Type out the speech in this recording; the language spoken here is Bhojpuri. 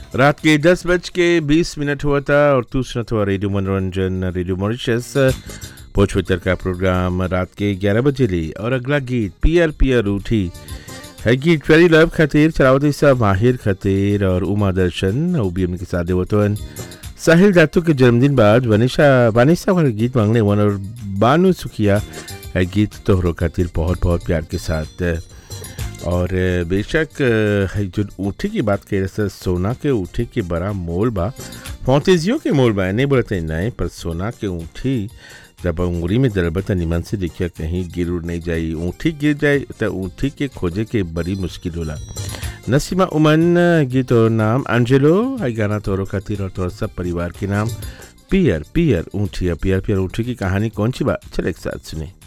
रात के दस बज के बीस मिनट हुआ था और तू सुना था रेडियो मनोरंजन रेडियो मॉरिशस पोचवितर का प्रोग्राम रात के ग्यारह बजे ली और अगला गीत पियर पियर उठी है गीत वेरी लव खातिर चरावती साहब माहिर खातिर और उमा दर्शन वो भी उनके साथ देवतवन साहिल दातू के जन्मदिन बाद वनिशा वानिशा का गीत मांगने वन और बानू सुखिया है गीत तोहरों खातिर बहुत बहुत प्यार के साथ और बेशक है जो ऊँटी की बात कह रहे सोना के ऊँटी के बड़ा मोल बा फौतेजियों के मोल बा नहीं बोलते नहीं पर सोना के ऊँटी जब उंगली में दरबत निमन से देखिए कहीं गिर उड़ नहीं जाई ऊँटी गिर जाए तो ऊँटी के खोजे के बड़ी मुश्किल होला नसीमा उमन गीत और नाम अंजेलो आई गाना तोरो खातिर और तोर सब परिवार के नाम पियर पियर ऊँटिया पियर पियर ऊँटी की कहानी कौन सी बात चले एक साथ सुने